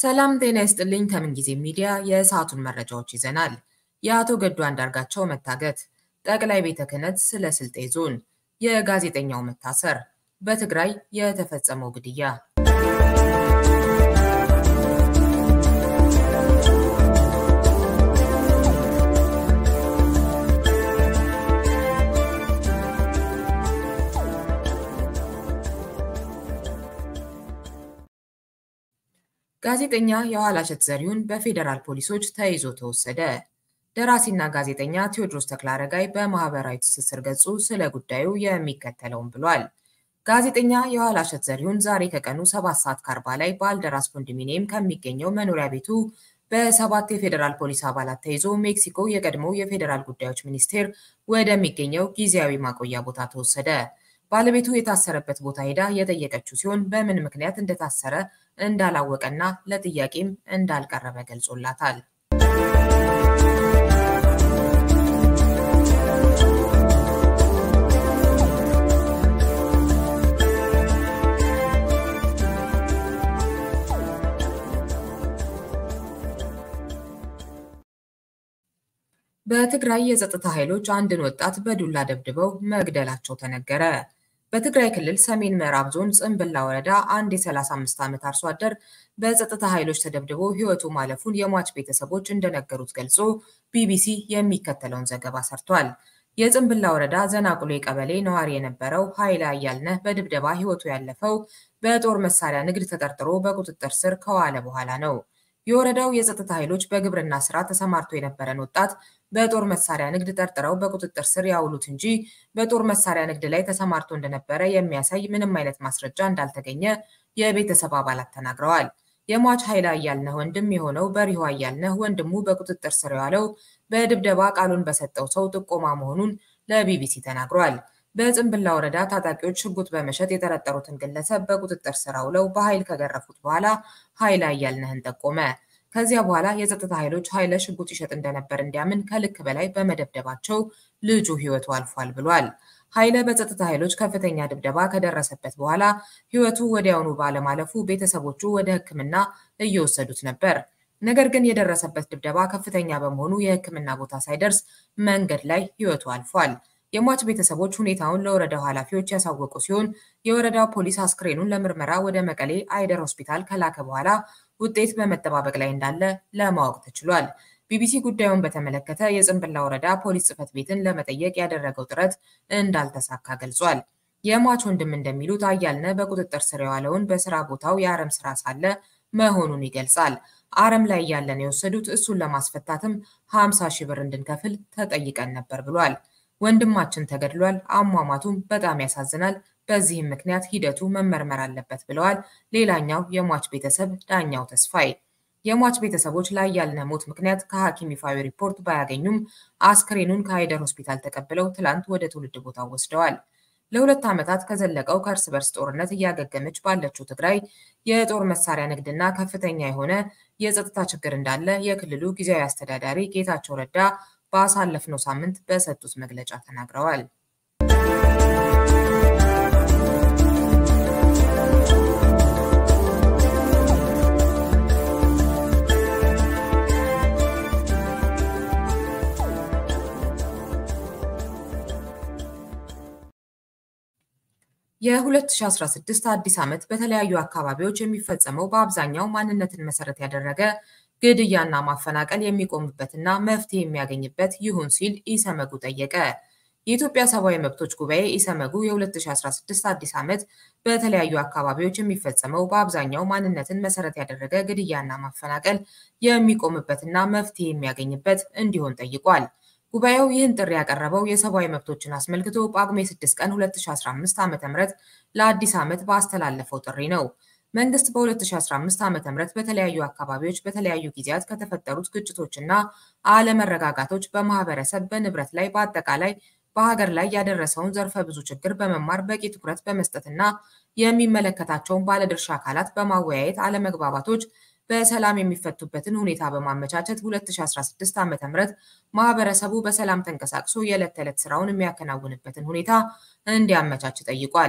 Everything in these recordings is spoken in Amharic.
ሰላም ጤና ይስጥልኝ። ከምን ጊዜ ሚዲያ የሰዓቱን መረጃዎች ይዘናል። የአቶ ገዱ አንዳርጋቸው መታገት፣ ጠቅላይ ቤተ ክህነት ስለ ስልጤ ዞን፣ የጋዜጠኛው መታሰር፣ በትግራይ የተፈጸመው ግድያ ጋዜጠኛ የኋላሸት ዘሪሁን በፌዴራል ፖሊሶች ተይዞ ተወሰደ። ደራሲና ጋዜጠኛ ቴዎድሮስ ተክለአረጋይ በማህበራዊ ትስስር ገጹ ስለ ጉዳዩ የሚከተለውን ብሏል። ጋዜጠኛ የኋላሸት ዘሪሁን ዛሬ ከቀኑ 7 ሰዓት ከአርባ ላይ ባልደራስ ኮንዶሚኒየም ከሚገኘው መኖሪያ ቤቱ በሰባት የፌዴራል ፖሊስ አባላት ተይዞ ሜክሲኮ የቀድሞው የፌዴራል ጉዳዮች ሚኒስቴር ወደሚገኘው ጊዜያዊ ማቆያ ቦታ ተወሰደ። ባለቤቱ የታሰረበት ቦታ ሄዳ የጠየቀችው ሲሆን በምን ምክንያት እንደታሰረ እንዳላወቀና ለጥያቄም እንዳልቀረበ ገልጾላታል። በትግራይ የጸጥታ ኃይሎች አንድን ወጣት በዱላ ደብድበው መግደላቸው ተነገረ። በትግራይ ክልል ሰሜን ምዕራብ ዞን ጽምብላ ወረዳ አንድ የ35 ዓመት አርሶ አደር በጸጥታ ኃይሎች ተደብድቦ ሕይወቱ ማለፉን የሟች ቤተሰቦች እንደነገሩት ገልጾ ቢቢሲ የሚከተለውን ዘገባ ሰርቷል። የጽምብላ ወረዳ ዘናቁሌ ቀበሌ ነዋሪ የነበረው ኃይለ አያልነህ በድብደባ ሕይወቱ ያለፈው በጦር መሳሪያ ንግድ ተጠርጥሮ በቁጥጥር ስር ከዋለ በኋላ ነው። የወረዳው የጸጥታ ኃይሎች በግብርና ስራ ተሰማርቶ የነበረን ወጣት በጦር መሳሪያ ንግድ ጠርጥረው በቁጥጥር ስር ያውሉት እንጂ በጦር መሳሪያ ንግድ ላይ ተሰማርቶ እንደነበረ የሚያሳይ ምንም አይነት ማስረጃ እንዳልተገኘ የቤተሰብ አባላት ተናግረዋል። የሟች ኃይለ አያልነህ ወንድም የሆነው በሪሁ አያልነህ ወንድሙ በቁጥጥር ስር የዋለው በድብደባ ቃሉን በሰጠው ሰው ጥቆማ መሆኑን ለቢቢሲ ተናግሯል። በጽምብላ ወረዳ ታጣቂዎች ሽጉጥ በመሸጥ የጠረጠሩትን ግለሰብ በቁጥጥር ስር አውለው በኃይል ከገረፉት በኋላ ኃይለ አያልነህን ጠቆመ። ከዚያ በኋላ የጸጥታ ኃይሎች ኃይለ ሽጉጥ ይሸጥ እንደነበር እንዲያምን ከልክ በላይ በመደብደባቸው ልጁ ሕይወቱ አልፏል ብሏል። ኃይለ በጸጥታ ኃይሎች ከፍተኛ ድብደባ ከደረሰበት በኋላ ሕይወቱ ወዲያውኑ ባለማለፉ ቤተሰቦቹ ወደ ሕክምና እየወሰዱት ነበር። ነገር ግን የደረሰበት ድብደባ ከፍተኛ በመሆኑ የሕክምና ቦታ ሳይደርስ መንገድ ላይ ሕይወቱ አልፏል። የሟች ቤተሰቦች ሁኔታውን ለወረዳው ኃላፊዎች ያሳወቁ ሲሆን የወረዳው ፖሊስ አስክሬኑን ለምርመራ ወደ መቀሌ አይደር ሆስፒታል ከላከ በኋላ ውጤት በመጠባበቅ ላይ እንዳለ ለማወቅ ተችሏል። ቢቢሲ ጉዳዩን በተመለከተ የጽምብላ ወረዳ ፖሊስ ጽሕፈት ቤትን ለመጠየቅ ያደረገው ጥረት እንዳልተሳካ ገልጿል። የሟች ወንድም እንደሚሉት አያልነህ በቁጥጥር ስር የዋለውን በስራ ቦታው የአረም ስራ ሳለ መሆኑን ይገልጻል። አረም ላይ እያለን የወሰዱት እሱን ለማስፈታትም 50 ሺህ ብር እንድንከፍል ተጠይቀን ነበር ብሏል። ወንድማችን ተገድሏል። አሟሟቱም በጣም ያሳዝናል። በዚህም ምክንያት ሂደቱ መመርመር አለበት ብለዋል። ሌላኛው የሟች ቤተሰብ ዳኛው ተስፋዬ የሟች ቤተሰቦች ለአያልነህ ሞት ምክንያት ከሐኪም ይፋዊ ሪፖርት ባያገኙም አስክሬኑን ከአይደር ሆስፒታል ተቀብለው ትላንት ወደ ትውልድ ቦታው ወስደዋል። ለሁለት ዓመታት ከዘለቀው ከእርስ በርስ ጦርነት እያገገመች ባለችው ትግራይ የጦር መሳሪያ ንግድና ከፍተኛ የሆነ የጸጥታ ችግር እንዳለ የክልሉ ጊዜያዊ አስተዳዳሪ ጌታቸው ረዳ ባሳለፍነው ሳምንት በሰጡት መግለጫ ተናግረዋል። የ2016 አዲስ ዓመት በተለያዩ አካባቢዎች የሚፈጸመው በአብዛኛው ማንነትን መሰረት ያደረገ ግድያና ማፈናቀል የሚቆምበትና መፍትሄ የሚያገኝበት ይሁን ሲል ኢሰመጉ ጠየቀ። የኢትዮጵያ ሰብአዊ መብቶች ጉባኤ ኢሰመጉ የ2016 አዲስ ዓመት በተለያዩ አካባቢዎች የሚፈጸመው በአብዛኛው ማንነትን መሰረት ያደረገ ግድያና ማፈናቀል የሚቆምበትና መፍትሄ የሚያገኝበት እንዲሆን ጠይቋል። ጉባኤው ይህን ጥሪ ያቀረበው የሰብአዊ መብቶችን አስመልክቶ ጳጉሜ 6 ቀን 2015 ዓ.ም ለአዲስ ዓመት ባስተላለፈው ጥሪ ነው። መንግስት በ2015 ዓ.ም በተለያዩ አካባቢዎች በተለያዩ ጊዜያት ከተፈጠሩት ግጭቶችና አለመረጋጋቶች በማህበረሰብ፣ በንብረት ላይ በአጠቃላይ በሀገር ላይ ያደረሰውን ዘርፈ ብዙ ችግር በመማር በቂ ትኩረት በመስጠትና የሚመለከታቸውን ባለድርሻ አካላት በማወያየት አለመግባባቶች በሰላም የሚፈቱበትን ሁኔታ በማመቻቸት 2016 ዓ.ም ማህበረሰቡ በሰላም ተንቀሳቅሶ የዕለት ተዕለት ስራውን የሚያከናውንበትን ሁኔታ እንዲያመቻች ጠይቋል።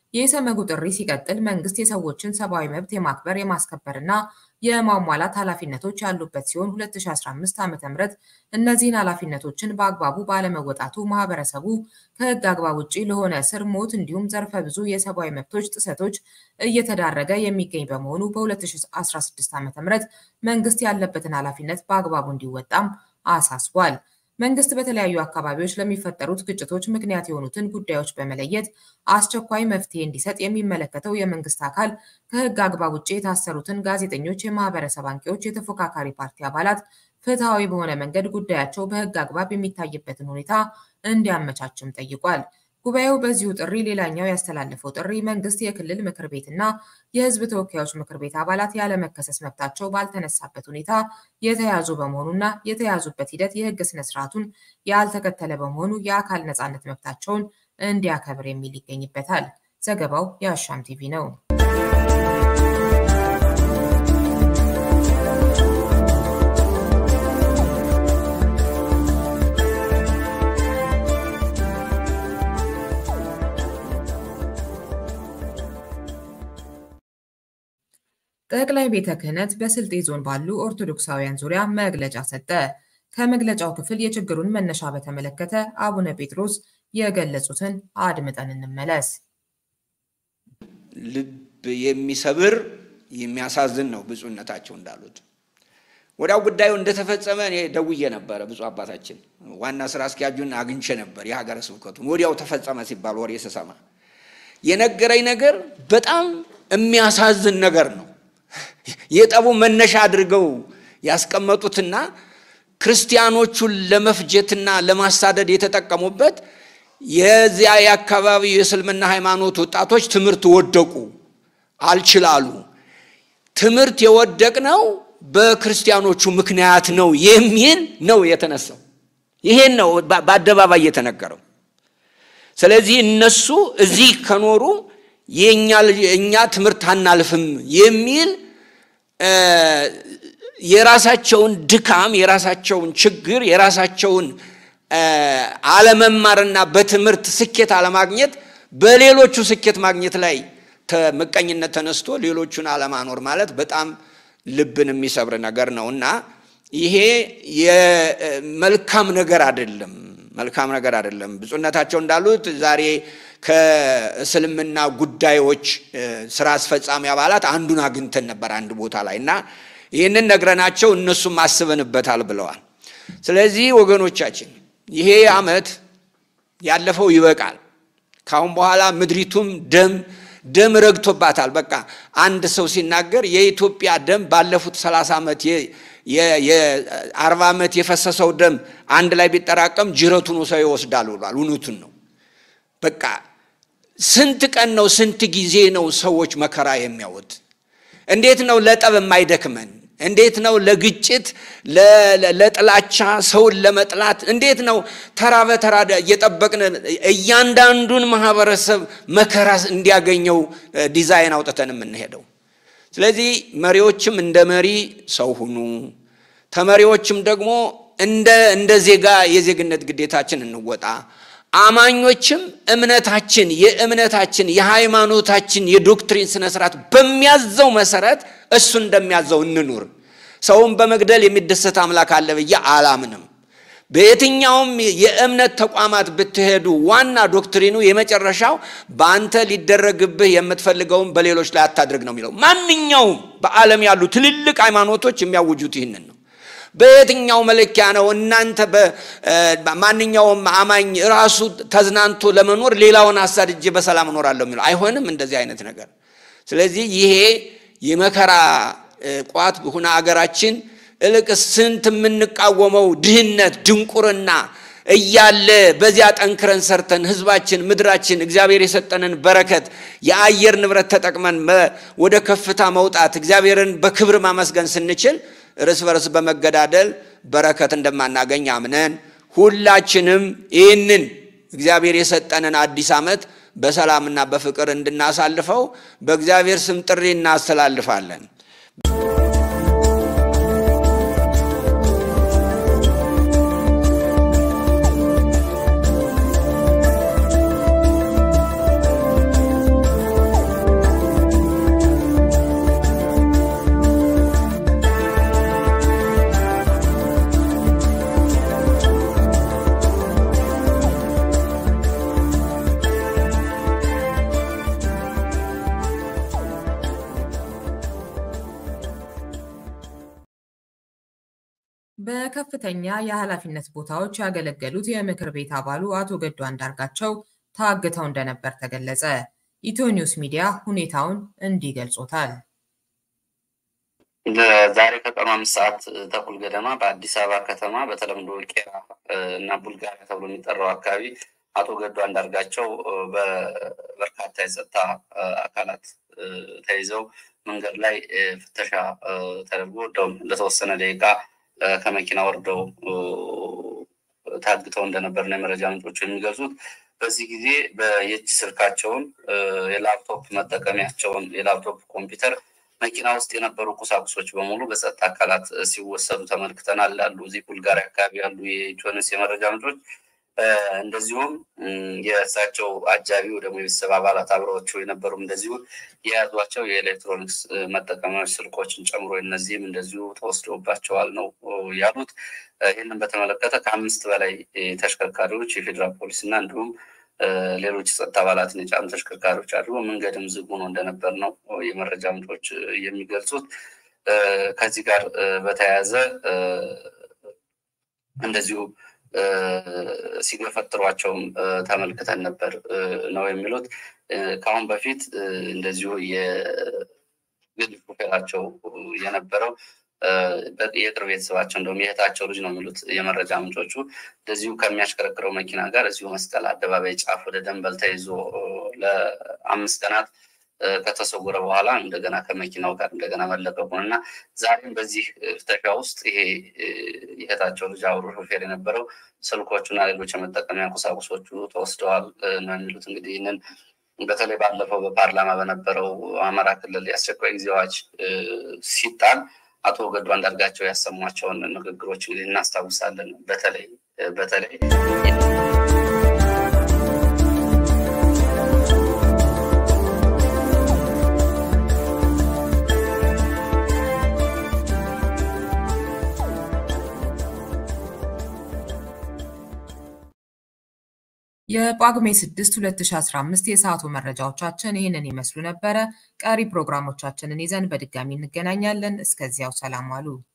የኢሰመጉ ጥሪ ሲቀጥል መንግስት የሰዎችን ሰብአዊ መብት የማክበር የማስከበርና የማሟላት ኃላፊነቶች ያሉበት ሲሆን 2015 ዓ.ም እነዚህን ኃላፊነቶችን በአግባቡ ባለመወጣቱ ማህበረሰቡ ከህግ አግባብ ውጪ ለሆነ እስር፣ ሞት እንዲሁም ዘርፈ ብዙ የሰብአዊ መብቶች ጥሰቶች እየተዳረገ የሚገኝ በመሆኑ በ2016 ዓ.ም መንግስት ያለበትን ኃላፊነት በአግባቡ እንዲወጣም አሳስቧል። መንግስት በተለያዩ አካባቢዎች ለሚፈጠሩት ግጭቶች ምክንያት የሆኑትን ጉዳዮች በመለየት አስቸኳይ መፍትሄ እንዲሰጥ የሚመለከተው የመንግስት አካል ከህግ አግባብ ውጭ የታሰሩትን ጋዜጠኞች፣ የማህበረሰብ አንቂዎች፣ የተፎካካሪ ፓርቲ አባላት ፍትሐዊ በሆነ መንገድ ጉዳያቸው በህግ አግባብ የሚታይበትን ሁኔታ እንዲያመቻችም ጠይቋል። ጉባኤው በዚሁ ጥሪ ሌላኛው ያስተላለፈው ጥሪ መንግስት የክልል ምክር ቤትና የህዝብ ተወካዮች ምክር ቤት አባላት ያለመከሰስ መብታቸው ባልተነሳበት ሁኔታ የተያዙ በመሆኑና የተያዙበት ሂደት የህግ ስነስርዓቱን ያልተከተለ በመሆኑ የአካል ነጻነት መብታቸውን እንዲያከብር የሚል ይገኝበታል። ዘገባው የአሻም ቲቪ ነው። ጠቅላይ ቤተ ክህነት በስልጤ ዞን ባሉ ኦርቶዶክሳውያን ዙሪያ መግለጫ ሰጠ። ከመግለጫው ክፍል የችግሩን መነሻ በተመለከተ አቡነ ጴጥሮስ የገለጹትን አድምጠን እንመለስ። ልብ የሚሰብር የሚያሳዝን ነው። ብፁዕነታቸው እንዳሉት ወዲያው ጉዳዩ እንደተፈጸመ እኔ ደውዬ ነበረ። ብፁዕ አባታችን ዋና ስራ አስኪያጁን አግኝቼ ነበር። የሀገረ ስብከቱን ወዲያው ተፈጸመ ሲባል ወሬ ስሰማ የነገረኝ ነገር በጣም የሚያሳዝን ነገር ነው። የጠቡ መነሻ አድርገው ያስቀመጡትና ክርስቲያኖቹን ለመፍጀትና ለማሳደድ የተጠቀሙበት የዚያ የአካባቢው የእስልምና ሃይማኖት ወጣቶች ትምህርት ወደቁ፣ አልችላሉ። ትምህርት የወደቅነው በክርስቲያኖቹ ምክንያት ነው የሚል ነው የተነሳው። ይሄን ነው በአደባባይ የተነገረው። ስለዚህ እነሱ እዚህ ከኖሩ የእኛ ትምህርት አናልፍም የሚል የራሳቸውን ድካም፣ የራሳቸውን ችግር፣ የራሳቸውን አለመማርና በትምህርት ስኬት አለማግኘት በሌሎቹ ስኬት ማግኘት ላይ ምቀኝነት ተነስቶ ሌሎቹን አለማኖር ማለት በጣም ልብን የሚሰብር ነገር ነው እና ይሄ የመልካም ነገር አይደለም። መልካም ነገር አይደለም። ብፁዕነታቸው እንዳሉት ዛሬ ከእስልምና ጉዳዮች ስራ አስፈጻሚ አባላት አንዱን አግኝተን ነበር አንድ ቦታ ላይ እና ይህንን ነግረናቸው እነሱም አስበንበታል ብለዋል። ስለዚህ ወገኖቻችን ይሄ ዓመት ያለፈው ይበቃል። ካሁን በኋላ ምድሪቱም ደም ደም ረግቶባታል። በቃ አንድ ሰው ሲናገር የኢትዮጵያ ደም ባለፉት ሰላሳ ዓመት የአርባ ዓመት የፈሰሰው ደም አንድ ላይ ቢጠራቀም ጅረቱን ሰው ይወስዳል ብሏል። እውነቱን ነው። በቃ ስንት ቀን ነው ስንት ጊዜ ነው ሰዎች መከራ የሚያዩት? እንዴት ነው ለጠብ የማይደክመን? እንዴት ነው ለግጭት ለጥላቻ ሰውን ለመጥላት እንዴት ነው ተራ በተራ እየጠበቅን እያንዳንዱን ማህበረሰብ መከራ እንዲያገኘው ዲዛይን አውጥተን የምንሄደው? ስለዚህ መሪዎችም እንደ መሪ ሰው ሁኑ፣ ተመሪዎችም ደግሞ እንደ ዜጋ የዜግነት ግዴታችን እንወጣ። አማኞችም እምነታችን የእምነታችን የሃይማኖታችን የዶክትሪን ስነ ስርዓት በሚያዘው መሰረት እሱ እንደሚያዘው እንኑር። ሰውን በመግደል የሚደሰት አምላክ አለ ብዬ አላምንም። በየትኛውም የእምነት ተቋማት ብትሄዱ ዋና ዶክትሪኑ የመጨረሻው በአንተ ሊደረግብህ የምትፈልገውን በሌሎች ላይ አታድርግ ነው የሚለው። ማንኛውም በዓለም ያሉ ትልልቅ ሃይማኖቶች የሚያውጁት ይህንን ነው። በየትኛው መለኪያ ነው እናንተ ማንኛውም አማኝ ራሱ ተዝናንቶ ለመኖር ሌላውን አሳድጄ በሰላም እኖራለሁ የሚለው አይሆንም፣ እንደዚህ አይነት ነገር። ስለዚህ ይሄ የመከራ ቋት ሁና አገራችን እልቅ ስንት የምንቃወመው ድህነት፣ ድንቁርና እያለ በዚያ ጠንክረን ሰርተን ህዝባችን፣ ምድራችን እግዚአብሔር የሰጠንን በረከት የአየር ንብረት ተጠቅመን ወደ ከፍታ መውጣት እግዚአብሔርን በክብር ማመስገን ስንችል እርስ በርስ በመገዳደል በረከት እንደማናገኝ አምነን ሁላችንም ይህንን እግዚአብሔር የሰጠንን አዲስ ዓመት በሰላምና በፍቅር እንድናሳልፈው በእግዚአብሔር ስም ጥሪ እናስተላልፋለን። በከፍተኛ የኃላፊነት ቦታዎች ያገለገሉት የምክር ቤት አባሉ አቶ ገዱ አንዳርጋቸው ታግተው እንደነበር ተገለጸ። ኢትዮ ኒውስ ሚዲያ ሁኔታውን እንዲህ ገልጾታል። ዛሬ ከቀኑ አምስት ሰዓት ተኩል ገደማ በአዲስ አበባ ከተማ በተለምዶ ቄራ እና ቡልጋሪያ ተብሎ የሚጠራው አካባቢ አቶ ገዱ አንዳርጋቸው በበርካታ የጸጥታ አካላት ተይዘው መንገድ ላይ ፍተሻ ተደርጎ እንደውም ለተወሰነ ደቂቃ ከመኪና ወርደው ታግተው እንደነበር ነው የመረጃ ምንጮቹ የሚገልጹት። በዚህ ጊዜ የእጅ ስልካቸውን፣ የላፕቶፕ መጠቀሚያቸውን፣ የላፕቶፕ ኮምፒውተር፣ መኪና ውስጥ የነበሩ ቁሳቁሶች በሙሉ በጸጥታ አካላት ሲወሰዱ ተመልክተናል። አሉ እዚህ ቡልጋሪያ አካባቢ ያሉ የኢትዮንስ የመረጃ ምንጮች እንደዚሁም የእሳቸው አጃቢ ደግሞ የቤተሰብ አባላት አብረዋቸው የነበሩም እንደዚሁ የያዟቸው የኤሌክትሮኒክስ መጠቀሚያዎች ስልኮችን ጨምሮ እነዚህም እንደዚሁ ተወስደውባቸዋል ነው ያሉት። ይህንን በተመለከተ ከአምስት በላይ ተሽከርካሪዎች የፌዴራል ፖሊስ እና እንዲሁም ሌሎች የጸጥታ አባላትን የጫኑ ተሽከርካሪዎች አድርጎ መንገድም ዝግ ሆኖ እንደነበር ነው የመረጃ ምንጮች የሚገልጹት። ከዚህ ጋር በተያያዘ እንደዚሁ ሲገፈጥሯቸውም ተመልክተን ነበር ነው የሚሉት። ከአሁን በፊት እንደዚሁ የግል ሹፌራቸው የነበረው የቅርብ ቤተሰባቸው እንደውም የእህታቸው ልጅ ነው የሚሉት የመረጃ ምንጮቹ እንደዚሁ ከሚያሽከረክረው መኪና ጋር እዚሁ መስቀል አደባባይ ጫፍ ወደ ደንበል ተይዞ ለአምስት ቀናት ከተሰወረ በኋላ እንደገና ከመኪናው ጋር እንደገና መለቀቁን እና ዛሬም በዚህ ፍተሻ ውስጥ ይሄ የእህታቸው ልጅ አብሮ ሾፌር የነበረው ስልኮቹና ሌሎች የመጠቀሚያ ቁሳቁሶቹ ተወስደዋል ነው የሚሉት። እንግዲህ ይህንን በተለይ ባለፈው በፓርላማ በነበረው አማራ ክልል የአስቸኳይ ጊዜ አዋጅ ሲጣል አቶ ገዱ አንዳርጋቸው ያሰሟቸውን ንግግሮች እንግዲህ እናስታውሳለን። በተለይ በተለይ የጳጉሜ 6 2015 የሰዓቱ መረጃዎቻችን ይህንን ይመስሉ ነበረ። ቀሪ ፕሮግራሞቻችንን ይዘን በድጋሚ እንገናኛለን። እስከዚያው ሰላም ዋሉ።